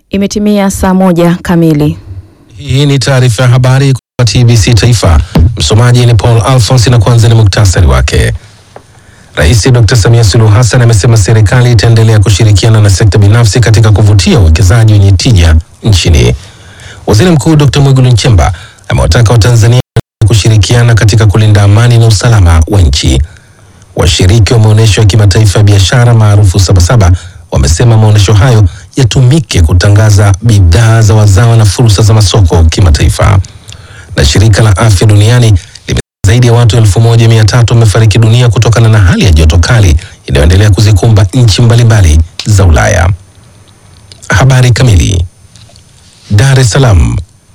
Imetimia saa moja kamili. Hii ni taarifa ya habari kutoka TBC Taifa. Msomaji ni Paul Alphonse na kwanza ni muktasari wake. Rais Dr. Samia Suluhu Hassan amesema serikali itaendelea kushirikiana na sekta binafsi katika kuvutia uwekezaji wenye tija nchini. Waziri Mkuu Dr. Mwigulu Nchemba amewataka Watanzania kushirikiana katika kulinda amani na usalama wa nchi. Washiriki wa maonyesho ya kimataifa ya biashara maarufu Sabasaba wamesema maonyesho hayo yatumike kutangaza bidhaa za wazawa na fursa za masoko kimataifa. Na shirika la afya duniani limesema zaidi ya watu elfu moja mia tatu wamefariki dunia kutokana na hali ya joto kali inayoendelea kuzikumba nchi mbalimbali za Ulaya. Habari kamili. Dar es Salaam.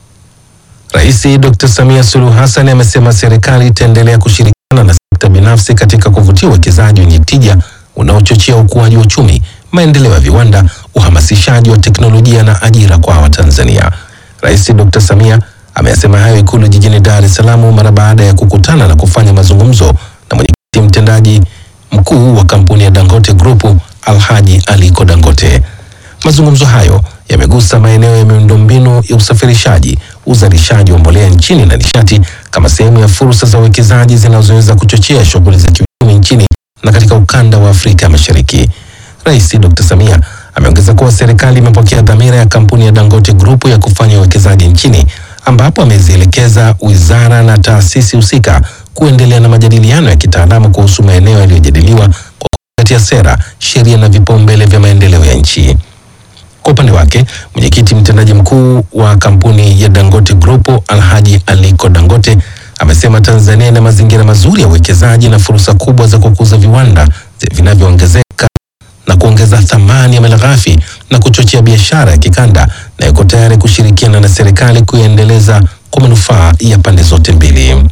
Rais Dr. Samia Suluhu Hassan amesema serikali itaendelea kushirikiana na sekta binafsi katika kuvutia uwekezaji wenye tija unaochochea ukuaji wa uchumi, maendeleo ya viwanda, uhamasishaji wa teknolojia na ajira kwa Watanzania. Rais Dr. Samia ameyasema hayo Ikulu jijini Dar es Salaam mara baada ya kukutana na kufanya mazungumzo na mwenyekiti mtendaji mkuu wa kampuni ya Dangote Group Alhaji Aliko Dangote. Mazungumzo hayo yamegusa maeneo ya miundombinu ya usafirishaji, uzalishaji wa mbolea nchini na nishati kama sehemu ya fursa za uwekezaji zinazoweza kuchochea shughuli za kiuchumi nchini na katika ukanda wa Afrika Mashariki. Rais Dr. Samia ameongeza kuwa serikali imepokea dhamira ya kampuni ya Dangote Group ya kufanya uwekezaji nchini ambapo amezielekeza wizara na taasisi husika kuendelea na majadiliano ya kitaalamu kuhusu maeneo yaliyojadiliwa kwa kuzingatia sera, sheria na vipaumbele vya maendeleo ya nchi. Kwa upande wake mwenyekiti mtendaji mkuu wa kampuni ya Dangote Group Alhaji Aliko Dangote amesema Tanzania ina mazingira mazuri ya uwekezaji na fursa kubwa za kukuza viwanda vinavyoongezeka na kuongeza thamani ya malighafi na kuchochea biashara ya kikanda na iko tayari kushirikiana na serikali kuiendeleza kwa manufaa ya pande zote mbili.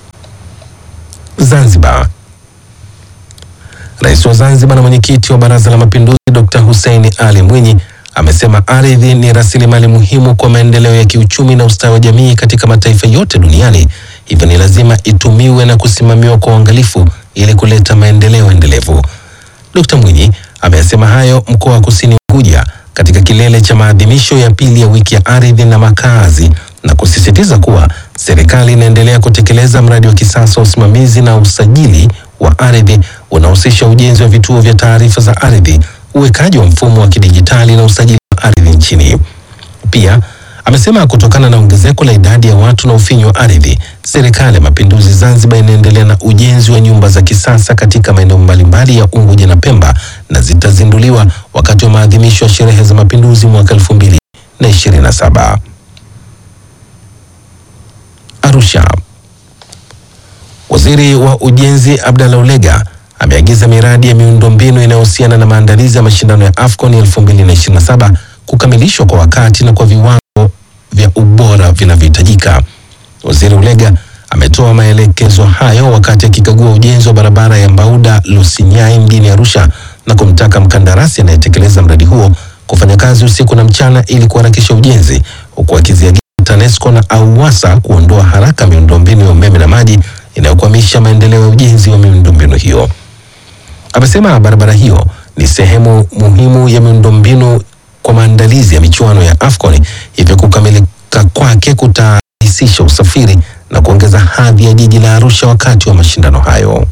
Zanzibar. Rais wa Zanzibar na mwenyekiti wa Baraza la Mapinduzi Dr. Hussein Ali Mwinyi amesema ardhi ni rasilimali muhimu kwa maendeleo ya kiuchumi na ustawi wa jamii katika mataifa yote duniani, hivyo ni lazima itumiwe na kusimamiwa kwa uangalifu ili kuleta maendeleo endelevu. Dr. Mwinyi amesema hayo mkoa wa Kusini Unguja katika kilele cha maadhimisho ya pili ya wiki ya ardhi na makazi na kusisitiza kuwa serikali inaendelea kutekeleza mradi wa kisasa wa usimamizi na usajili wa ardhi unahusisha ujenzi wa vituo vya taarifa za ardhi, uwekaji wa mfumo wa kidijitali na usajili wa ardhi nchini. Pia amesema kutokana na ongezeko la idadi ya watu na ufinyu wa ardhi, serikali ya mapinduzi Zanzibar inaendelea na ujenzi wa nyumba za kisasa katika maeneo mbalimbali ya Unguja na Pemba na zitazinduliwa wakati wa maadhimisho ya sherehe za mapinduzi mwaka elfu mbili na ishirini na saba. Arusha. Waziri wa Ujenzi Abdallah Ulega ameagiza miradi ya miundombinu inayohusiana na maandalizi ya mashindano ya AFCON 2027 kukamilishwa kwa wakati na kwa viwango vya ubora vinavyohitajika. Waziri Ulega ametoa maelekezo hayo wakati akikagua ujenzi wa barabara ya Mbauda Lusinyai mjini Arusha na kumtaka mkandarasi anayetekeleza mradi huo kufanya kazi usiku na mchana ili kuharakisha ujenzi huku akiziagiza TANESCO na AUWASA kuondoa haraka miundombinu ya umeme na maji inayokwamisha maendeleo ya ujenzi wa miundombinu hiyo. Amesema barabara hiyo ni sehemu muhimu ya miundombinu kwa maandalizi ya michuano ya AFCON, hivyo kukamilika kwake kutarahisisha usafiri na kuongeza hadhi ya jiji la Arusha wakati wa mashindano hayo.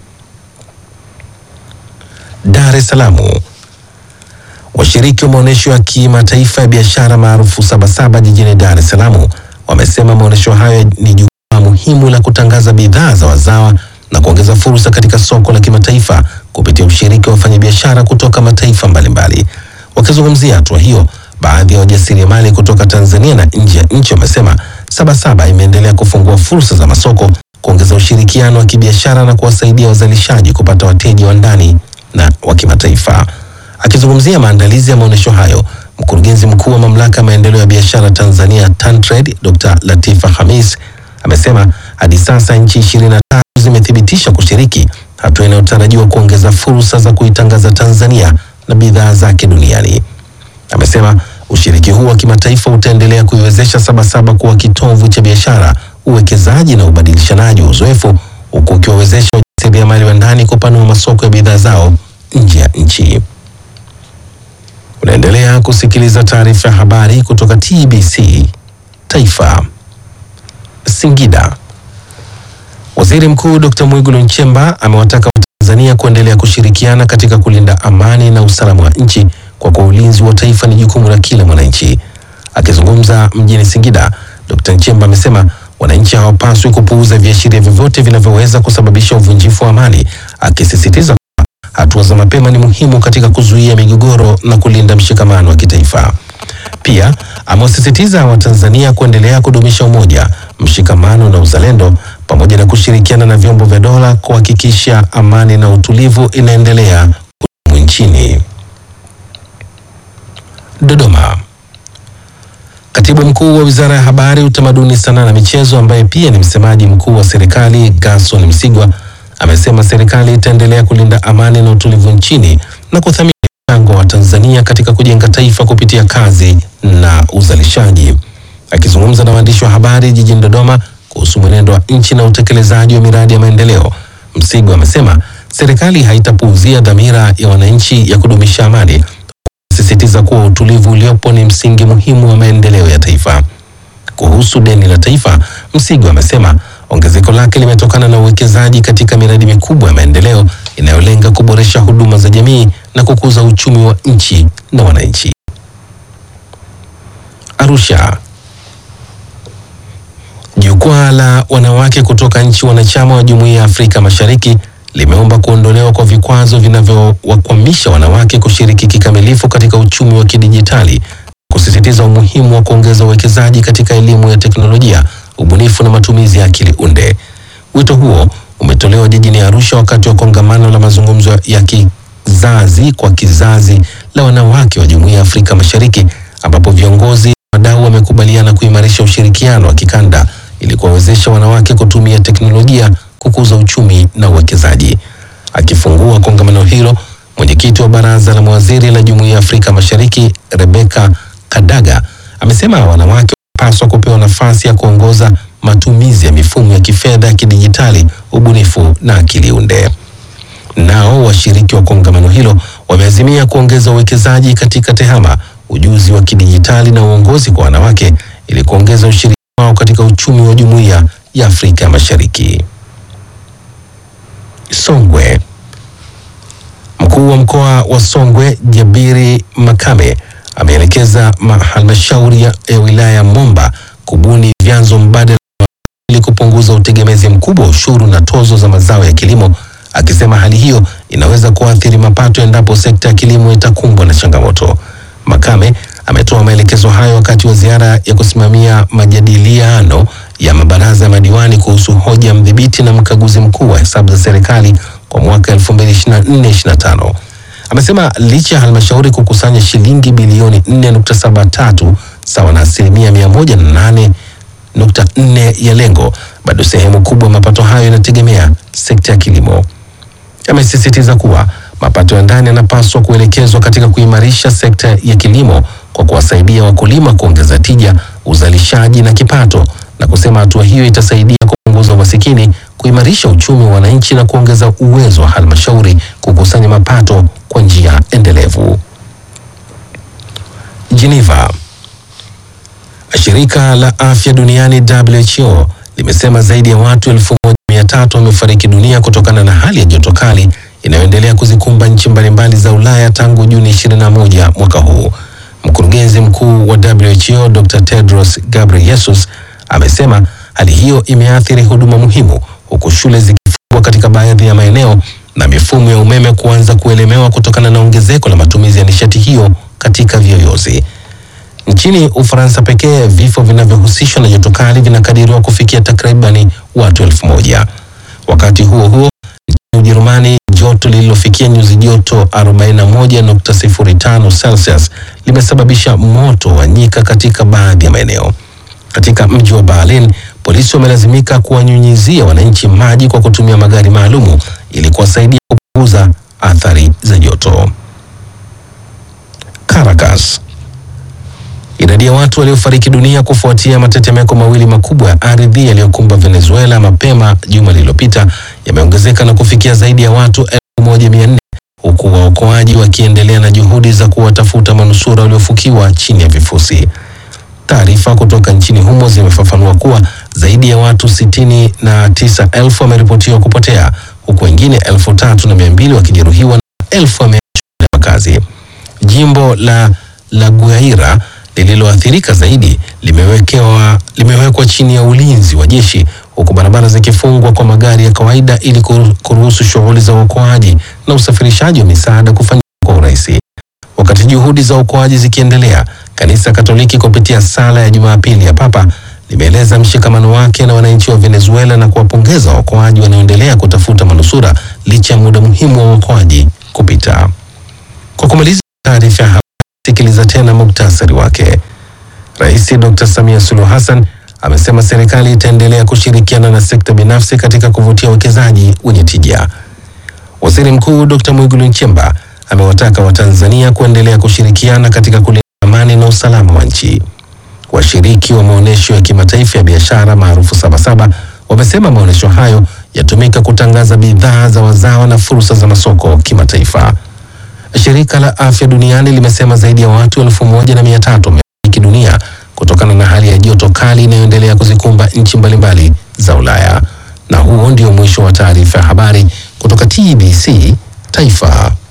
Dar es Salaam. Washiriki wa maonyesho ya kimataifa ya biashara maarufu Sabasaba jijini Dar es Salaam wamesema maonyesho hayo ni jukwaa muhimu la kutangaza bidhaa za wazawa na kuongeza fursa katika soko la kimataifa kupitia ushiriki wa wafanyabiashara kutoka mataifa mbalimbali. Wakizungumzia hatua hiyo, baadhi ya wajasiriamali kutoka Tanzania na nje ya nchi wamesema Sabasaba imeendelea kufungua fursa za masoko, kuongeza ushirikiano wa kibiashara na kuwasaidia wazalishaji kupata wateja wa ndani na wa kimataifa. Akizungumzia maandalizi ya maonyesho hayo, mkurugenzi mkuu wa mamlaka ya maendeleo ya biashara Tanzania TanTrade, Dr. Latifa Hamis amesema hadi sasa nchi ishirini na tatu zimethibitisha kushiriki, hatua inayotarajiwa kuongeza fursa za kuitangaza Tanzania na bidhaa zake duniani. Amesema ushiriki huu wa kimataifa utaendelea kuiwezesha Sabasaba kuwa kitovu cha biashara, uwekezaji na ubadilishanaji wa uzoefu, huku ukiwawezesha wajasiriamali wa ndani kupanua masoko ya bidhaa zao nje ya nchi. Unaendelea kusikiliza taarifa ya habari kutoka TBC Taifa. Singida. Waziri Mkuu Dr. Mwigulu Nchemba amewataka Watanzania kuendelea kushirikiana katika kulinda amani na usalama wa nchi kwa kuwa ulinzi wa taifa ni jukumu la kila mwananchi. Akizungumza mjini Singida, Dr. Nchemba amesema wananchi hawapaswi kupuuza viashiria vyovyote vinavyoweza kusababisha uvunjifu wa amani, akisisitiza kuwa hatua za mapema ni muhimu katika kuzuia migogoro na kulinda mshikamano wa kitaifa. Pia amewasisitiza Watanzania kuendelea kudumisha umoja, mshikamano na uzalendo pamoja na kushirikiana na vyombo vya dola kuhakikisha amani na utulivu inaendelea kudumu nchini. Dodoma. Katibu mkuu wa Wizara ya Habari, Utamaduni, Sanaa na Michezo ambaye pia ni msemaji mkuu wa serikali Gerson Msigwa amesema serikali itaendelea kulinda amani na utulivu nchini na kuthamini mchango wa Tanzania katika kujenga taifa kupitia kazi na uzalishaji. Akizungumza na waandishi wa habari jijini Dodoma kuhusu mwenendo wa nchi na utekelezaji wa miradi ya maendeleo, Msigwa amesema serikali haitapuuzia dhamira ya wananchi ya kudumisha amani, sisitiza kuwa utulivu uliopo ni msingi muhimu wa maendeleo ya taifa. Kuhusu deni la taifa, Msigwa amesema ongezeko lake limetokana na uwekezaji katika miradi mikubwa ya maendeleo inayolenga kuboresha huduma za jamii na kukuza uchumi wa nchi na wananchi. Arusha. Jukwaa la wanawake kutoka nchi wanachama wa Jumuiya ya Afrika Mashariki limeomba kuondolewa kwa vikwazo vinavyowakwamisha wanawake kushiriki kikamilifu katika uchumi wa kidijitali, kusisitiza umuhimu wa kuongeza uwekezaji katika elimu ya teknolojia, ubunifu na matumizi ya akili unde. Wito huo umetolewa jijini Arusha wakati wa kongamano la mazungumzo ya kizazi kwa kizazi la wanawake wa Jumuiya ya Afrika Mashariki ambapo viongozi wadau wamekubaliana kuimarisha ushirikiano wa kikanda ili kuwawezesha wanawake kutumia teknolojia kukuza uchumi na uwekezaji. Akifungua kongamano hilo, mwenyekiti wa baraza la mawaziri la Jumuiya ya Afrika Mashariki Rebecca Kadaga amesema wanawake wanapaswa kupewa nafasi ya kuongoza matumizi ya mifumo ya kifedha ya kidijitali, ubunifu na akili unde. Nao washiriki wa kongamano hilo wameazimia kuongeza uwekezaji katika tehama, ujuzi wa kidijitali na uongozi kwa wanawake ili kuongeza ushiriki wao katika uchumi wa Jumuiya ya Afrika Mashariki. Songwe. Mkuu wa mkoa wa Songwe Jabiri Makame ameelekeza halmashauri ya wilaya ya Momba kubuni vyanzo mbadala ili kupunguza utegemezi mkubwa wa ushuru na tozo za mazao ya kilimo, akisema hali hiyo inaweza kuathiri mapato endapo sekta ya kilimo itakumbwa na changamoto. Makame ametoa maelekezo hayo wakati wa ziara ya kusimamia majadiliano ya mabaraza ya madiwani kuhusu hoja ya mdhibiti na mkaguzi mkuu wa hesabu za serikali kwa mwaka 2024-2025. Amesema licha ya halmashauri kukusanya shilingi bilioni 4.73 sawa na asilimia 108.4 ya lengo, bado sehemu kubwa ya mapato hayo inategemea sekta ya kilimo. Amesisitiza kuwa mapato ya ndani yanapaswa kuelekezwa katika kuimarisha sekta ya kilimo kwa kuwasaidia wakulima kuongeza tija, uzalishaji na kipato, na kusema hatua hiyo itasaidia kupunguza umasikini, kuimarisha uchumi wa wananchi na kuongeza uwezo wa halmashauri kukusanya mapato kwa njia endelevu. Geneva. Shirika la Afya Duniani WHO limesema zaidi ya watu elfu moja mia tatu wamefariki dunia kutokana na hali ya joto kali inayoendelea kuzikumba nchi mbalimbali za Ulaya tangu Juni 21 mwaka huu. Mkurugenzi mkuu wa WHO Dr. Tedros Ghebreyesus amesema hali hiyo imeathiri huduma muhimu huku shule zikifungwa katika baadhi ya maeneo na mifumo ya umeme kuanza kuelemewa kutokana na ongezeko la matumizi ya nishati hiyo katika viyoyozi. Nchini Ufaransa pekee vifo vinavyohusishwa na joto kali vinakadiriwa kufikia takribani watu elfu moja. Wakati huo huo, nchini Ujerumani joto lililofikia nyuzi joto 41.05 Celsius limesababisha moto wa nyika katika baadhi ya maeneo. Katika mji wa Berlin, polisi wamelazimika kuwanyunyizia wananchi maji kwa kutumia magari maalumu ili kuwasaidia kupunguza athari za joto. Caracas. Idadi ya watu waliofariki dunia kufuatia matetemeko mawili makubwa ya ardhi yaliyokumba Venezuela mapema juma lililopita yameongezeka na kufikia zaidi ya watu elfu moja mia nne huku waokoaji wakiendelea na juhudi za kuwatafuta manusura waliofukiwa chini ya vifusi. Taarifa kutoka nchini humo zimefafanua kuwa zaidi ya watu sitini na tisa elfu wameripotiwa kupotea huku wengine elfu tatu na mia mbili wakijeruhiwa na elfu wameachwa bila makazi. Jimbo la La Guaira lililoathirika zaidi limewekewa limewekwa chini ya ulinzi wa jeshi huku barabara zikifungwa kwa magari ya kawaida ili kuru- kuruhusu shughuli za uokoaji na usafirishaji wa misaada kufanyika kwa urahisi. Wakati juhudi za uokoaji zikiendelea, kanisa Katoliki kupitia sala ya Jumapili ya Papa limeeleza mshikamano wake na wananchi wa Venezuela na kuwapongeza waokoaji wanaoendelea kutafuta manusura licha ya muda muhimu wa uokoaji kupita. Kwa kumaliza taarifa ya habari, sikiliza tena muktasari wake. Rais Dr. Samia Suluhu Hassan amesema serikali itaendelea kushirikiana na sekta binafsi katika kuvutia uwekezaji wenye tija. Waziri Mkuu Dr. Mwigulu Nchemba amewataka Watanzania kuendelea kushirikiana katika kulinda amani na usalama wa nchi. Washiriki wa maonyesho ya kimataifa ya biashara maarufu Sabasaba wamesema maonyesho hayo yatumika kutangaza bidhaa za wazawa na fursa za masoko kimataifa. Shirika la Afya Duniani limesema zaidi ya watu elfu moja na mia tatu wamefariki dunia kutokana na hali ya joto kali inayoendelea kuzikumba nchi mbalimbali za Ulaya. Na huo ndio mwisho wa taarifa ya habari kutoka TBC Taifa.